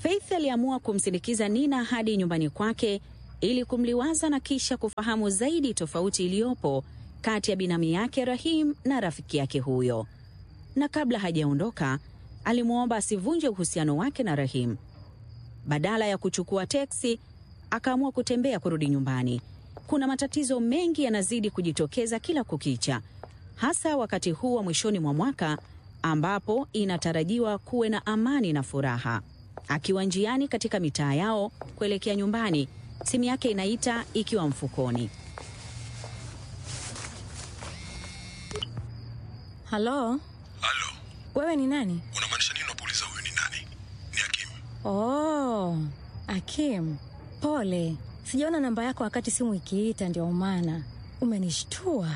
Faith aliamua kumsindikiza Nina hadi nyumbani kwake ili kumliwaza na kisha kufahamu zaidi tofauti iliyopo kati ya binamu yake Rahim na rafiki yake huyo. Na kabla hajaondoka, alimwomba asivunje uhusiano wake na Rahim. Badala ya kuchukua teksi, akaamua kutembea kurudi nyumbani. Kuna matatizo mengi yanazidi kujitokeza kila kukicha, hasa wakati huu wa mwishoni mwa mwaka ambapo inatarajiwa kuwe na amani na furaha. Akiwa njiani katika mitaa yao kuelekea nyumbani, simu yake inaita ikiwa mfukoni. Halo, Halo, wewe ni nani? unamaanisha nini unapouliza huyu ni nani? Ni Hakim. Oh, Akim, pole, sijaona namba yako wakati simu ikiita, ndio maana umenishtua.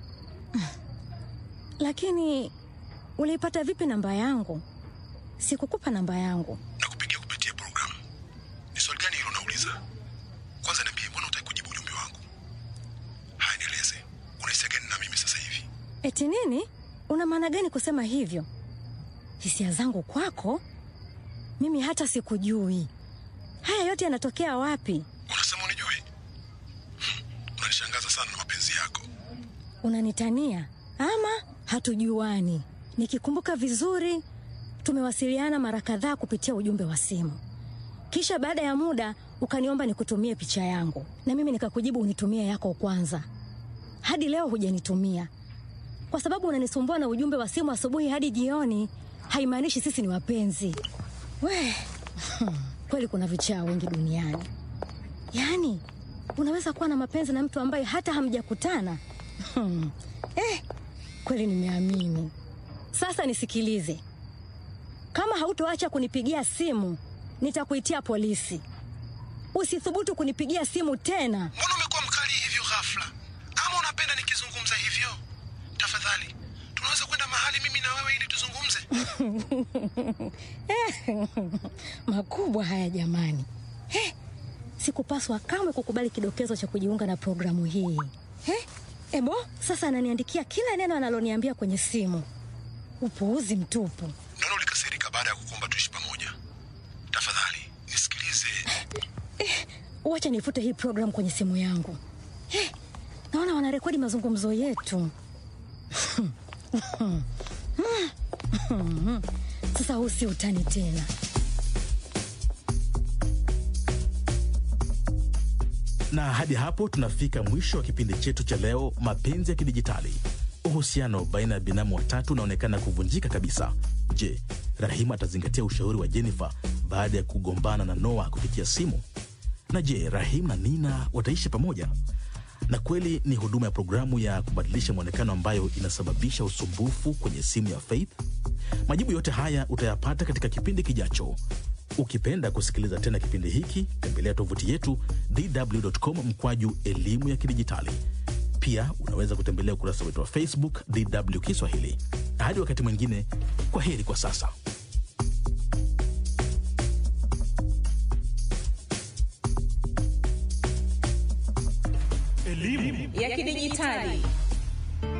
Lakini uliipata vipi namba yangu? Sikukupa namba yangu. Nakupigia kupitia programu. Ni swali gani hilo unauliza? Kwanza niambie, mbona hutaki kujibu ujumbe wangu? Haya, nieleze, unahisia gani na mimi sasa hivi? Eti nini? Una maana gani kusema hivyo? Hisia zangu kwako? Mimi hata sikujui. Haya yote yanatokea wapi? Unasema unijui? Hmm, unanishangaza sana na mapenzi yako. Unanitania ama hatujuani? Nikikumbuka vizuri, tumewasiliana mara kadhaa kupitia ujumbe wa simu, kisha baada ya muda ukaniomba nikutumie picha yangu, na mimi nikakujibu unitumie yako kwanza. Hadi leo hujanitumia kwa sababu unanisumbua na ujumbe wa simu asubuhi hadi jioni. Haimaanishi sisi ni wapenzi. We kweli, kuna vichaa wengi duniani. Yaani unaweza kuwa na mapenzi na mtu ambaye hata hamjakutana. Hmm. Eh, kweli nimeamini. Sasa nisikilize, kama hautoacha kunipigia simu nitakuitia polisi. Usithubutu kunipigia simu tena. Mbona umekuwa mkali hivyo ghafla? Ama unapenda nikizungumza hivyo? Tafadhali, tunaweza kwenda mahali mimi na wewe ili tuzungumze? Makubwa haya jamani. Eh, sikupaswa kamwe kukubali kidokezo cha kujiunga na programu hii. Eh, ebo sasa ananiandikia kila neno analoniambia kwenye simu. Upuuzi mtupu. Naona ulikasirika baada ya kukuomba tuishi pamoja. Tafadhali, nisikilize. Wacha nifute hii program kwenye simu yangu. Eh, naona wanarekodi mazungumzo yetu. Sasa huu si utani tena. Na hadi hapo tunafika mwisho wa kipindi chetu cha leo, mapenzi ya kidijitali. Uhusiano baina ya binamu watatu unaonekana kuvunjika kabisa. Je, Rahima atazingatia ushauri wa Jennifer baada ya kugombana na Noah kupitia simu? Na je, Rahim na Nina wataishi pamoja? Na kweli ni huduma ya programu ya kubadilisha mwonekano ambayo inasababisha usumbufu kwenye simu ya Faith? Majibu yote haya utayapata katika kipindi kijacho. Ukipenda kusikiliza tena kipindi hiki, tembelea tovuti yetu dw.com mkwaju elimu ya kidijitali. Pia unaweza kutembelea ukurasa wetu wa Facebook DW Kiswahili. Hadi wakati mwingine, kwa heri kwa sasa. ya kidijitali